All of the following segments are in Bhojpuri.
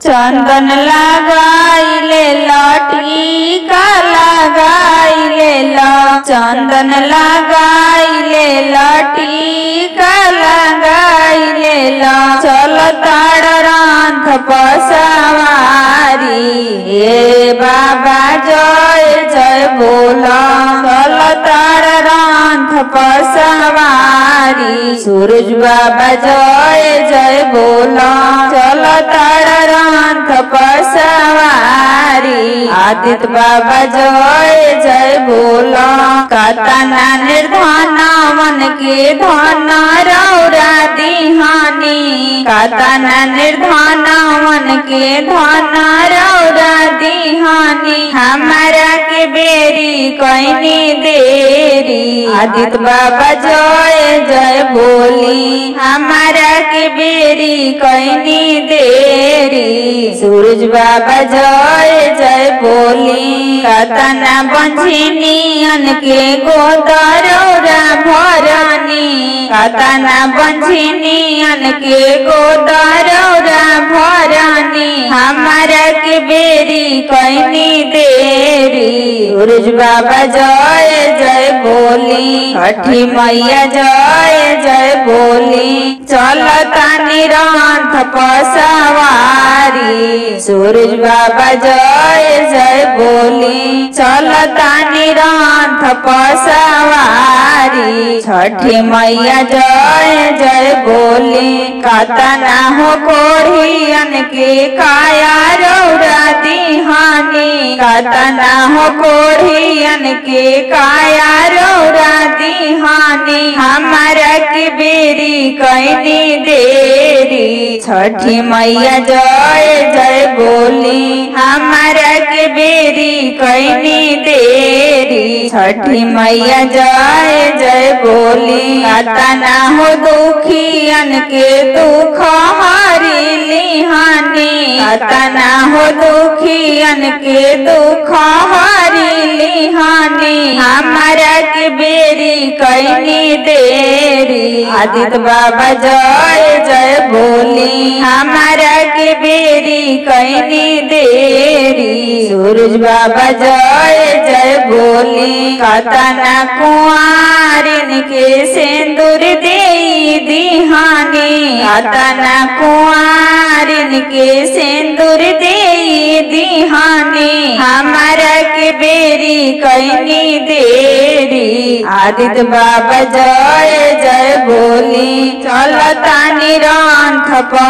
चंदन लगाइले लटीका लगाइले ल चंदन लगाइले लटीका लगाइले ल चल ताड़ रांध पसवारी ए बाबा जय जय बोल चल ताड़ रांध पसवारी सूरज बाबा जय जय बोल चल ताड़ रांध पसवारी आदित्य बाबा जय जय बोल कतना निर्धन मन के धन रौरा दिहानी कतना निर्धन मन के धन रौरा दिहानी हमारा के बेरी कैनी देरी आदित्य बाबा जय जय बोली हमारा के बेरी कैनी देरी सूरज बाबा जय जय बोली कतना बंझिनियन के गोदरौरा भरनी कतना बंझिनियन के गोदरौरा भरनी हमारा के बेरी कैनी देरी सूरज बाबा जय जय बोली छठी मैया जय जय बोली चल तानी रंथ पसवारी सूरज बाबा जय जय बोली चल तानी रंथ पसवारी छठी मैया जय जय बोली कतना हो कोढ़ियन के काया रौरा दिहानी कतना हो कोढ़ियन के काया रौरा दिहानी हमारा के बेरी कैनी देरी छठी मैया जय जय बोली हमारा के बेरी कैनी देरी छठी मैया जय जय बोली कतना हो दुखियन के दुख हरी लिहानी कतना हो दुखियन के दुख हरी लिहानी हमारा के बेरी कैनी देरी आदित्य बाबा जय जय बोली हमारा के बेरी कैनी देरी सूरज बाबा जय जय बोली कतना कुआरिन के सिंदूर दे दिहानी कतना कुआरिन के सिंदूर दे दिहानी हमारा के बेरी कैनी देरी आदित्य बाबा जय जय बोली चल तानी रंथ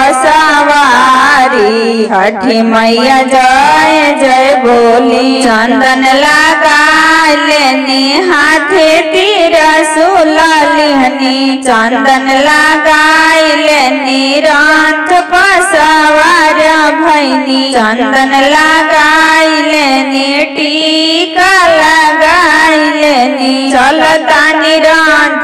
पसवारी छठी मैया जय जय बोली चंदन लगा लेनी हाथे तीर सुललिहनी चंदन लगाई लेनी रंथ पसवार भैनी चंदन लगाई लेनी टीका लगाई लेनी चल तानी रंथ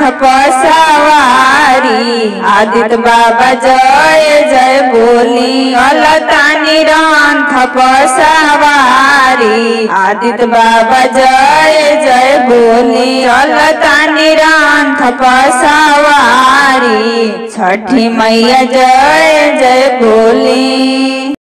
पसवारी आदित्य बाबा जय जय बोली चल तानी रंथ पसवारी आदित्य बाबा जय जय बोली चल तानी रंथ पसवारी छठी मैया जय जय बोली